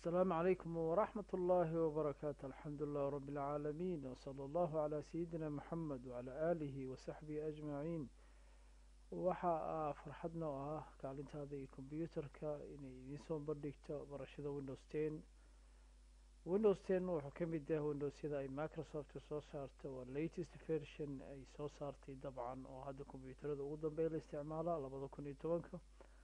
السلام عليكم ورحمة الله وبركاته الحمد لله رب العالمين وصلى الله على سيدنا محمد وعلى آله وصحبه أجمعين waxaa farxadna oo ah kaalintaada iyo kombyuutarka inay idiin soo bandhigto barashada windows ten windows ten wuxuu ka mid yahay windowsyada ay microsoft soo saarto waa latest version ay soo saartay dabcan oo hadda kombyuutarada ugu dambeeya la isticmaala labada kun iyo tobanka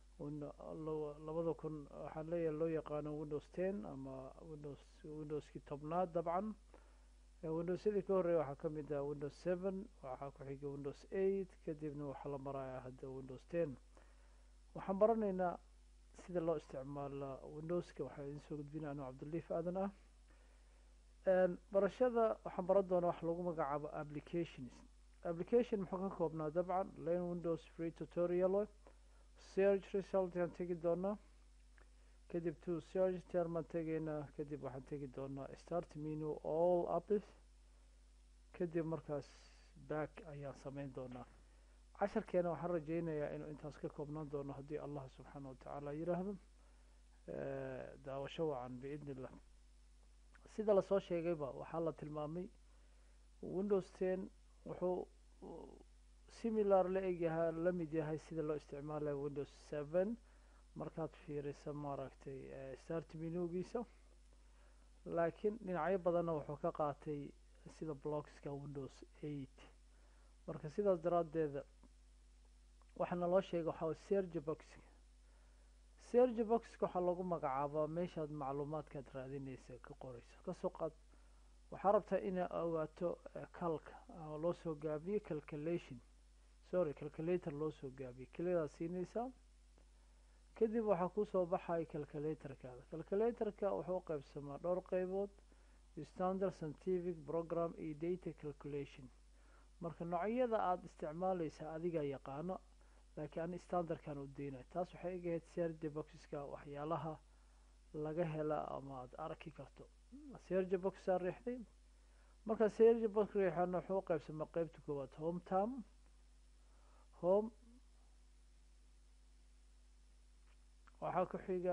labada kun waxaan leeyahay loo yaqaano windows ten ama windows windowskii tobnaad dabcan windowsyadii ka horreeya waxaa ka mid ah windows seven waxaa ku xiga windows eight kadibna waxaa la marayaa hadda windows ten waxaan baranaynaa sida loo isticmaala windowska waxaa idin soo gudbinaya anuu cabdiliif aadan ah barashada waxaan baran doonaa wax lagu magacaabo applications application muxuu ka koobnaa dabcan lane windows free tutorial search result aan tegi doonaa kadib to search termaan tegaynaa kadib waxaan tegi doonaa start menu all apps kadib markaas back ayaan sameyn doonaa casharkeena waxaan rajeynayaa inuu intaas ka koobnaan doono haddii allah subxaana watacaala yiraahdo daawasho wacan biidni illah sida lasoo sheegayba waxaa la tilmaamay windows ten wuxuu similar la egyahay la mid yahay sida loo isticmaalayo windows seven markaad fiirisa maaragtay start menugiisa laakiin dhinacyo badanna wuxuu ka qaatay sida blockska windows eight marka sidaas daraaddeeda waxaana loo sheegay waxaa serge boxka serge boxka waxaa lagu magacaabaa meeshaad macluumaadkaad raadinaysa ka qoreyso kasoo qaad waxaa rabtaa inaad ogaato calka ama loo soo gaabiyo calculation sorry calculator loo soo gaabiyo kelidaad siinaysaa kadib waxaa kusoo baxaya calculatorkaada calculatorka wuxuu qeybsamaa dhowr qeybood standard scientific program iyo data calculation marka noocyada aada isticmaaleysa adigaa yaqaano laakiin ani standardkan u deynayo taas waxay egahayd serge boxska waxyaalaha laga hela ama aada arki karto serge boxaa riixday marka serge box riixana wuxuu qeybsamaa qeybta koowaad home term home waxaa ku xiga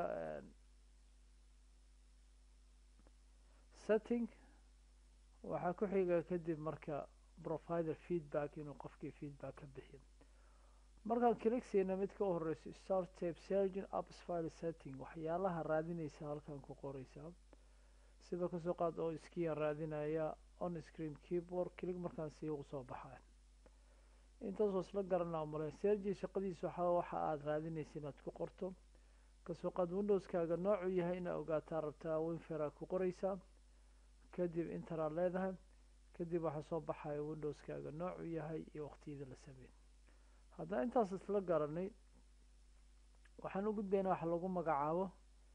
setting waxaa ku xiga kadib marka provider feedback inuu qofkii feedback ka bixiyo markaan kiligsiina mid ka horeyso start tape sergin apps file setting waxyaalaha raadinaysa halkan ku qoreysaa sida kasoo qaad oo iskiyan raadinaya on screen keyboard kilig markaan sii ugu soo baxay intaasoo isla garanaa male sergi shaqadiisa waxaa waxa aada raadinaysa inaad ku qorto kasoo qaad windowskaaga noocuu yahay inaad ogaataa rabtaa winfera ku qoreysaa kadib interaad leedahay kadib waxaa soo baxaya windowskaaga noocuu yahay iyo waqtiyada la sameey haddaan intaas isla garanay waxaan u gudbaynaa waxa lagu magacaabo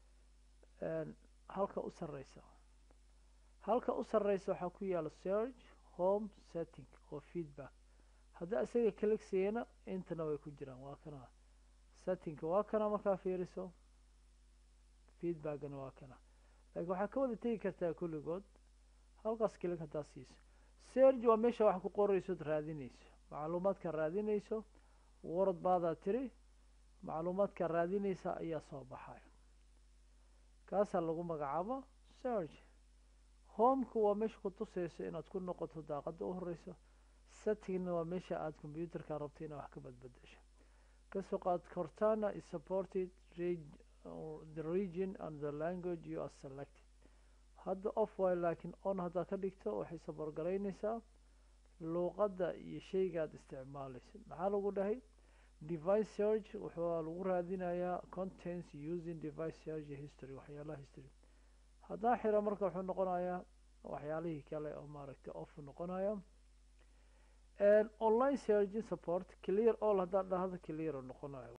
halka u sareysa halka u sareysa waxaa ku yaala search home setting oo feedback haddii isaga kaligsiiyana intana way ku jiraan waa kana settingka waa kana markaa fiiriso feedbackna waa kana laakiin waxaa ka wada tegi kartaa kulligood halkaas kilig haddaad siiso serge waa meesha wax ku qoreysood raadinayso macluumaadka raadinayso warad baadaa tiri macluumaadka raadinaysa ayaa soo baxaya kaasaa lagu magacaabo serge homeka waa meesha ku tuseyso inaad ku noqoto daaqada u horeyso settingna waa meesha aada combyuutarka rabta inaad wax ka badbedesho kasoo qaad cortana is supported the region and the language you are selected hadda off way laakiin on haddaad ka dhigto waxay saborgaraynaysaa luuqadda iyo sheygaad isticmaaleyso maxaa lagu dhahay device search wuxuu lagu raadinayaa contents using device search history waxyaalaha history haddaa xira marka wuxuu noqonayaa waxyaalihii kale oo maaragtay off noqonaya online searching support clear all haddaad dhahdo clear noqonayo